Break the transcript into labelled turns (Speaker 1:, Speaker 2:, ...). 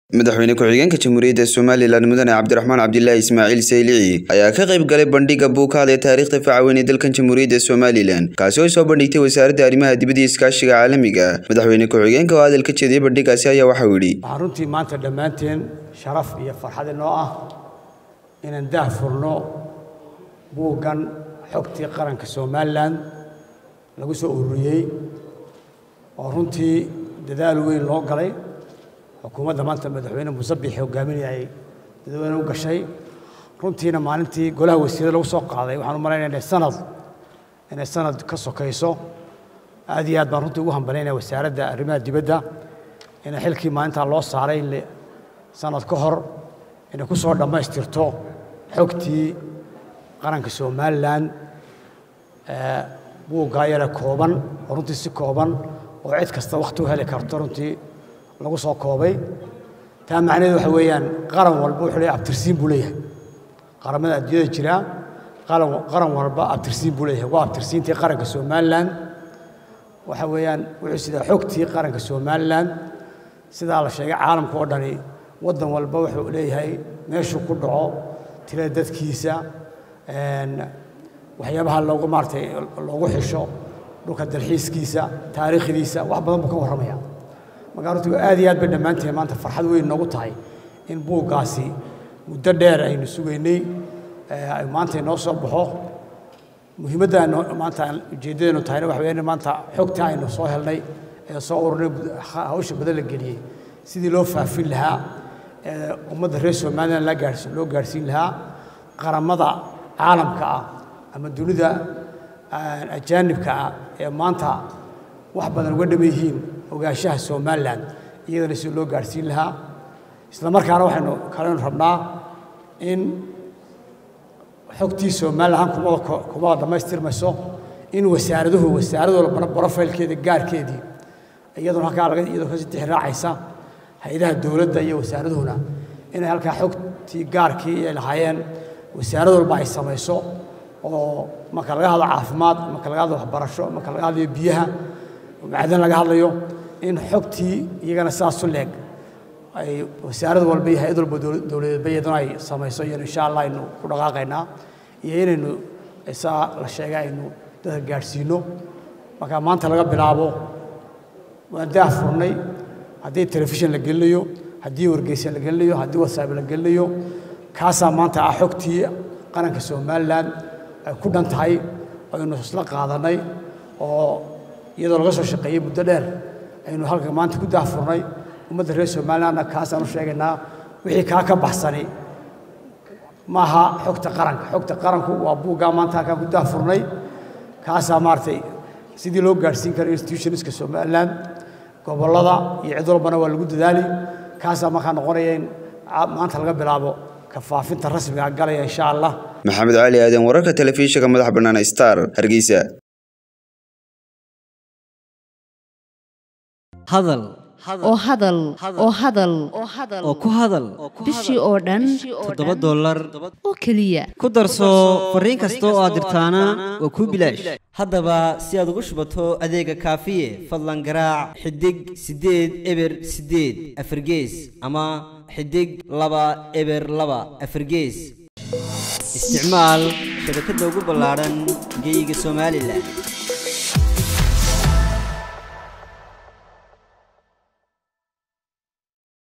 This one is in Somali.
Speaker 1: madaxweyne ku-xigeenka jamhuuriyadda somalilan mudane cabdiraxmaan cabdilaahi ismaaciil saylici ayaa ka qayb galay bandhiga buukaad ee taariikhda facaweyn ee dalkan jamhuuriyadda somalilan kaasi oo soo bandhigtay wasaaradda arrimaha dibadda iyo iskaashiga caalamiga madaxweyne ku-xigeenka oo hadal ka jeediyey bandhigaasi ayaa waxau yidhi
Speaker 2: waxaan runtii maanta dhammaanteen sharaf iyo farxad inoo ah inaan daah furno buuggan xogtii qaranka somalilan lagu soo ururiyey oo runtii dadaal weyn loo galay xukuumadda maanta madaxweyne musabix hogaaminayay dadweyne u gashay runtiina maalintii golaha wasiirada lagu soo qaaday waxaan u malaynaya inay sanad inay sanad ka sokayso aad iyo aad baan runtii ugu hambalaynaya wasaaradda arrimaha dibadda inay xilkii maalintaa loo saaray in sanad ka hor inay ku soo dhammaystirto xogtii qaranka somalilan buuggaa yare kooban oo runtii si kooban oo cid kasta wakhti u heli karto runtii lagu soo koobay taa macnaheedu waxa weeyaan qaran walba wuxuu leeyahay abtirsiin buu leeyahay qaramada adduunyada jira qaran qaran walba abtirsiin buu leeyahay waa abtirsiintii qaranka somalilan waxa weeyaan wuxuu sidaa xogtii qaranka somalilan sidaa la sheegay caalamka oo dhani waddan walba wuxuu leeyahay meeshuu ku dhaco tirada dadkiisa waxyaabaha loogu maaratay loogu xisho dhulka dalxiiskiisa taariikhdiisa wax badan buu ka warramaya markaa runtii aad iyo aad bay dhammaanteen maanta farxad weyn noogu tahay in buuggaasi muddo dheer aynu sugaynay maanta inoo soo baxo muhiimadda maanta ujeeddadaynu tahayna waxa weeyaan maanta xogta aynu soo helnay ee soo ururnay hawsha badan la geliyey sidii loo faafin lahaa ummadda reer somalilan la gaarsi loo gaarsiin lahaa qaramada caalamka ah ama dunida ajaanibka ah ee maanta wax badan uga dhama yihiin ogaanshaha somalilan iyadana si loo gaarhsiin lahaa isla markaana waxaynu kalenu rabnaa in xogtii somalilan kumada kumada dhammaystirmayso in wasaaraduhu wasaarad walbana brofailkeeda gaarkeedii iyaduna halkaa laga iyadoo kasii tixraacaysa hay-adaha dowladda iyo wasaaraduhuna inay halkaa xogtii gaarkii ay lahaayeen wasaarad walba ay samayso oo marka laga hadlo caafimaad marka laga hadlo waxbarasho marka laga hadlayo biyaha macdan laga hadlayo in xogtii iyagana sidaasu leeg ay wasaarad walba iyo hay-ad walba dowladeedba iyaduna ay samayso iyanu insha allah aynu ku dhaqaaqaynaa iyo inaynu saa la sheegay aynu dadka gaadhsiino marka maanta laga bilaabo waan daah furnay haddii telefishin la gelinayo haddii wargeysan la gelinayo haddii whatsapp la gelinayo kaasaa maanta ah xogtii qaranka somalilan ay ku dhan tahay aynu isla qaadanay oo iyadoo laga soo shaqeeyey muddo dheer aynu halka maanta ku daahfurnay ummadda reer somalilandna kaasaan u sheegaynaa wixii kaa ka baxsani maaha xogta qaranka xogta qaranku waa buuggaa maanta halkaan ku daahfurnay kaasaa maaragtay sidii loo gaadhsiin karo institutionska somaliland gobollada iyo cid walbana waa lagu dadaali kaasaa markaa noqonaya in maanta laga bilaabo kafaafinta rasmiga galaya insha allah
Speaker 1: maxamed cali aadan wararka telefishinka madaxa bannaan star hargeysa
Speaker 3: hadal
Speaker 4: oo hadal oo hadal
Speaker 3: oo ku hadal
Speaker 4: bishii oo dhan
Speaker 3: toddoba dollar
Speaker 4: oo keliya
Speaker 3: ku darso fariin kasta oo aad dirtaana waa kuu bilaash haddaba si aad ugu shubato adeega kaafiye fadlan garaac xidig siddeed eber siddeed afargees ama xidig laba eber laba afargees isticmaal shabakadda ugu ballaadhan geeyiga somalilan